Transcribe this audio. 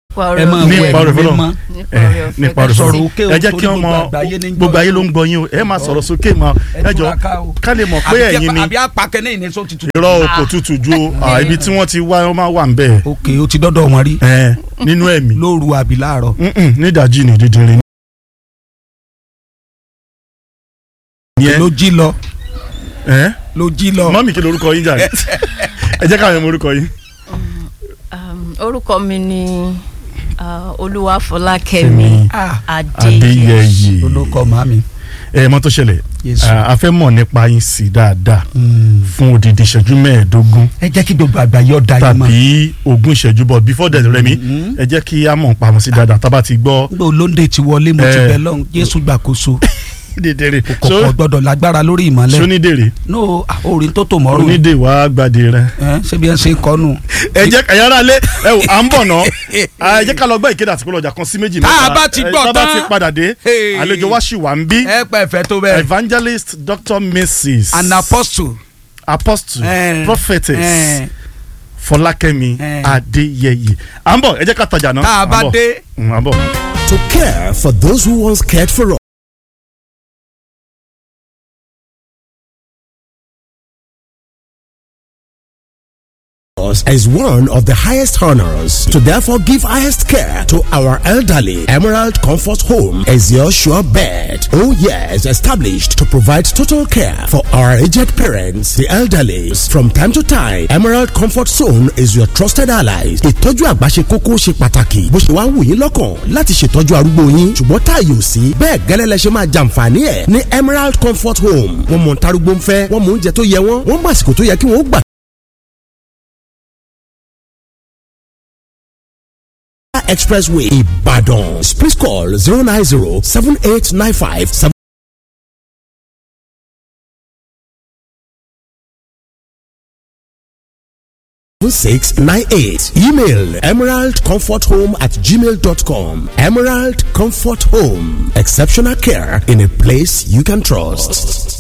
ẹ máa ní wọ ipa rẹ̀ ẹ̀mí fọlọ́ mímọ́ ẹ nípa rẹ̀ sọ̀rọ̀ fọlọ́ òkè o, ẹ jẹ́ torí kí wọ́n mọ gbogbo àgbáyé ní ń gbọ́ gbogbo ayé ló ń gbọ́ yín o ẹ máa sọ̀rọ̀ sókè mọ́ ẹ jọ túraká o. ká lè mọ̀ pé Àbí ẹ̀yin ni àbí apakẹ́ ní ìníṣó tuntun. irọ́ o kò tutù ju o à, ibi tí wọ́n ti wá wọ́n máa wà ń bẹ̀ ok o ti dọ́dọ̀ wọn rí ẹ nínú ẹ̀mí lóru àbí láàárọ̀. Mm-mm, nídàájí ni dídìrín ni. yẹn ló jí lọ ẹ ló jí lọ. mọ́mì kí lorúkọ yín jàre ẹ jẹ́ káwọn ọmọ orúkọ yín. Um, orúkọ mi ni uh, olúwafọlákẹ́mi Ah, adéyẹyẹ adéyẹyẹ olókọ màmí. ẹ mọ tó ṣẹlẹ̀ Yes. à, a fẹ́ mọ̀ nípa yín sí dáadáa fún odidi ìṣẹ́jú mẹ́ẹ̀ẹ́dógún ẹ jẹ́ kí gbogbo àgbáyé ọ̀dà yìí mọ̀. tàbí ogún ìṣẹ́jú bọ̀ before that rẹ̀ mi ẹ jẹ́ kí a mọ̀ pamọ́ sí dáadáa tá a bá ti gbọ́ nígbà olóńdè ti wọlé mo ti Eh. bẹ lọ́hùn jésù gbàkóso dídèrè kọ̀kọ́ gbọ́dọ̀ lágbára lórí ìmọ̀lẹ̀. sónídèrè no ah, orin tó tò mọ́rùn. onídè wàá gbàdé rẹ. ẹ ṣé bí ẹ ṣe ń kọ́nu. ẹ jẹ́ ẹ̀yà ara lé ẹ wò à ń bọ̀ náà ẹ jẹ́ ká lọ gbọ́ ìkéde àti ìpolówó ọjà kan sí méjì Tá a mẹ́ta. bá ti Ẹ, gbọ́ tá a bá tán. ti padà dé Hey. àlejò wa ṣì wà ń bí ẹ pẹ́ fẹ́ tó bẹ́ẹ̀. evangelist dr mrs an apostle. apostle Eh. prophetess Eh. fọlákẹ́mi Eh. adéyẹyẹ à ń bọ̀ ẹ jẹ́ ká tajà náà tá a bá à ń bọ̀. dé. Mm, à ń bọ̀. To care for those who once cared for us is one of the highest honors. To therefore give highest care to our elderly, Emerald Comfort Home is your sure bet. Oh yes, established to provide total care for our aged parents, the elderly. From time to time, Emerald Comfort Zone is your trusted allies. Ìtọ́jú àgbà ṣe kókó ṣe pàtàkì. Bó ṣe wá wù yín lọ́kàn láti ṣètọ́jú arúgbó yín. Ṣùgbọ́n táàyè ò sí. Bẹ́ẹ̀ gẹ́lẹ́ lẹ ṣe máa jàǹfààní ẹ̀ ní Emerald Comfort Home. Wọ́n mọ̀ ntarúgbó ń fẹ́, wọ́n mọ̀ oúnjẹ tó yẹ wọ́n, wọ́n mọ̀ àsìkò tó yẹ kí wọ́n ó gbà Expressway, Ibadan. Please call 090 7895 7698. Email emeraldcomforthome at gmail.com. Emerald Comfort Home. Exceptional care in a place you can trust.